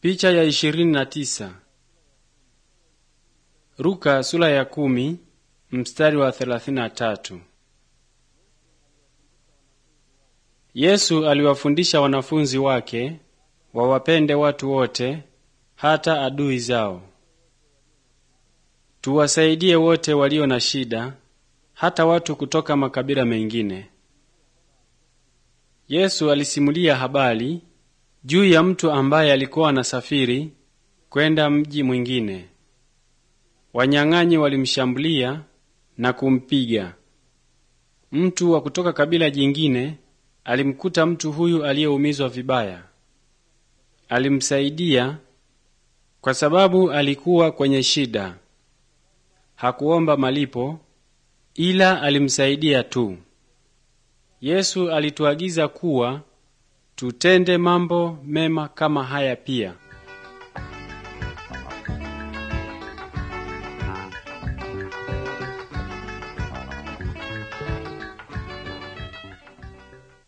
Picha ya ishirini na tisa. Luka sura ya kumi mstari wa thelathini na tatu. Yesu aliwafundisha wanafunzi wake wawapende watu wote hata adui zao. Tuwasaidie wote walio na shida, hata watu kutoka makabila mengine. Yesu alisimulia habari juu ya mtu ambaye alikuwa anasafiri kwenda mji mwingine. Wanyang'anyi walimshambulia na kumpiga. Mtu wa kutoka kabila jingine alimkuta mtu huyu aliyeumizwa vibaya. Alimsaidia kwa sababu alikuwa kwenye shida. Hakuomba malipo, ila alimsaidia tu. Yesu alituagiza kuwa tutende mambo mema kama haya pia.